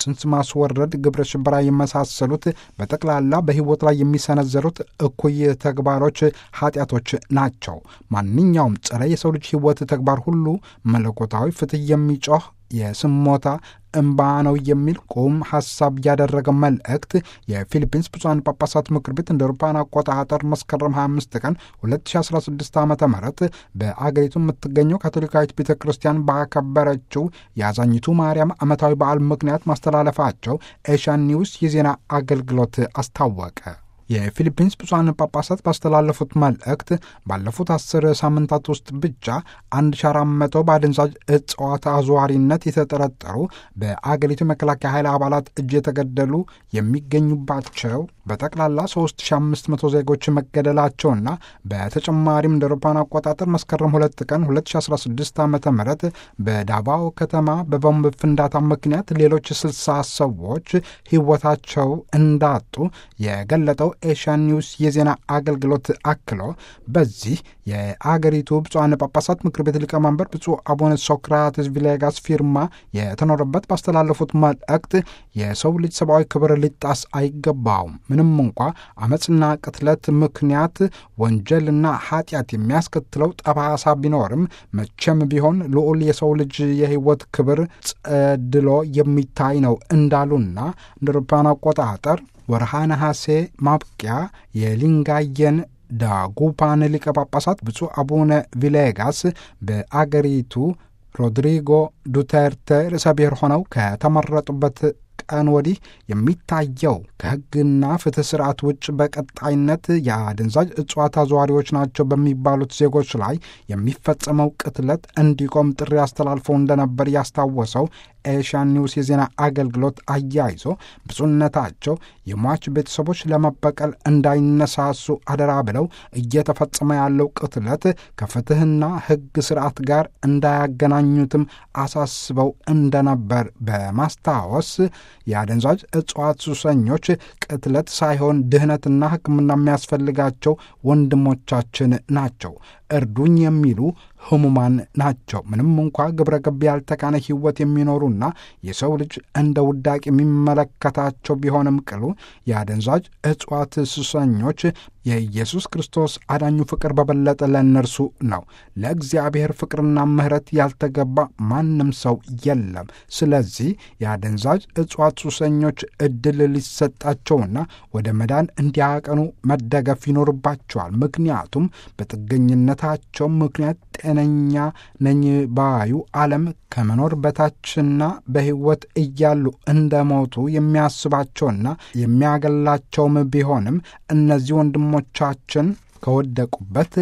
ጽንስ ማስወረድ፣ ግብረ ሽበራ የመሳሰሉት በጠቅላላ በሕይወት ላይ የሚሰነዘሩት እኩይ ተግባሮች ኃጢአቶች ናቸው። ማንኛውም ጸረ የሰው ልጅ ሕይወት ተግባር ሁሉ መለኮታዊ ፍትሕ የሚጮህ የስሞታ እምባ ነው የሚል ቁም ሐሳብ ያደረገ መልእክት የፊሊፒንስ ብፁዓን ጳጳሳት ምክር ቤት እንደ አውሮፓውያን አቆጣጠር መስከረም 25 ቀን 2016 ዓ ም በአገሪቱ የምትገኘው ካቶሊካዊት ቤተ ክርስቲያን ባከበረችው የአዛኝቱ ማርያም ዓመታዊ በዓል ምክንያት ማስተላለፋቸው ኤሻን ኒውስ የዜና አገልግሎት አስታወቀ። የፊሊፒንስ ብፁዓን ጳጳሳት ባስተላለፉት መልእክት ባለፉት አስር ሳምንታት ውስጥ ብቻ 1400 በአደንዛዥ እጽዋት አዘዋሪነት የተጠረጠሩ በአገሪቱ መከላከያ ኃይል አባላት እጅ የተገደሉ የሚገኙባቸው በጠቅላላ 3500 ዜጎች መገደላቸውና በተጨማሪም እንደ አውሮፓውያን አቆጣጠር መስከረም 2 ቀን 2016 ዓ ም በዳባኦ ከተማ በቦምብ ፍንዳታ ምክንያት ሌሎች 60 ሰዎች ሕይወታቸው እንዳጡ የገለጠው ኤሽያን ኒውስ የዜና አገልግሎት አክሎ በዚህ የአገሪቱ ብፁዓን ጳጳሳት ምክር ቤት ሊቀመንበር ብፁዕ አቡነ ሶክራትስ ቪሌጋስ ፊርማ የተኖረበት ባስተላለፉት መልእክት የሰው ልጅ ሰብአዊ ክብር ሊጣስ አይገባውም። ምንም እንኳ አመፅና ቅትለት ምክንያት ወንጀልና ኃጢአት የሚያስከትለው ጠባሳ ቢኖርም መቼም ቢሆን ልዑል የሰው ልጅ የሕይወት ክብር ጸድሎ የሚታይ ነው እንዳሉና እንደ አውሮፓውያን አቆጣጠር ወርሃ ነሐሴ ማብቂያ የሊንጋየን ዳጉፓን ሊቀ ጳጳሳት ብፁዕ አቡነ ቪሌጋስ በአገሪቱ ሮድሪጎ ዱቴርቴ ርዕሰ ብሔር ሆነው ከተመረጡበት ቀን ወዲህ የሚታየው ከሕግና ፍትሕ ስርዓት ውጭ በቀጣይነት የአደንዛዥ እጽዋት አዘዋሪዎች ናቸው በሚባሉት ዜጎች ላይ የሚፈጸመው ቅትለት እንዲቆም ጥሪ አስተላልፈው እንደነበር ያስታወሰው ኤሽያን ኒውስ የዜና አገልግሎት አያይዞ ብፁዕነታቸው የሟች ቤተሰቦች ለመበቀል እንዳይነሳሱ አደራ ብለው እየተፈጸመ ያለው ቅትለት ከፍትሕና ሕግ ስርዓት ጋር እንዳያገናኙትም አሳስበው እንደነበር በማስታወስ የአደንዛዥ እጽዋት ሱሰኞች ቅትለት ሳይሆን ድህነትና ሕክምና የሚያስፈልጋቸው ወንድሞቻችን ናቸው። እርዱኝ የሚሉ ህሙማን ናቸው። ምንም እንኳ ግብረ ገብ ያልተቃነ ሕይወት የሚኖሩና የሰው ልጅ እንደ ውዳቅ የሚመለከታቸው ቢሆንም ቅሉ የአደንዛዥ እጽዋት ሱሰኞች የኢየሱስ ክርስቶስ አዳኙ ፍቅር በበለጠ ለእነርሱ ነው። ለእግዚአብሔር ፍቅርና ምሕረት ያልተገባ ማንም ሰው የለም። ስለዚህ የአደንዛዥ እጽዋት ሱሰኞች እድል ሊሰጣቸውና ወደ መዳን እንዲያቀኑ መደገፍ ይኖርባቸዋል። ምክንያቱም በጥገኝነታቸው ምክንያት ጤነኛ ነኝ ባዩ ዓለም ከመኖር በታችና በሕይወት እያሉ እንደሞቱ የሚያስባቸውና የሚያገላቸውም ቢሆንም እነዚህ ወንድሞቻችን ከወደቁበት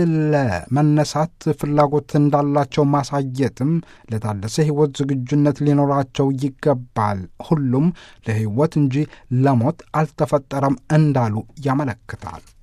ለመነሳት ፍላጎት እንዳላቸው ማሳየትም ለታደሰ ሕይወት ዝግጁነት ሊኖራቸው ይገባል። ሁሉም ለሕይወት እንጂ ለሞት አልተፈጠረም እንዳሉ ያመለክታል።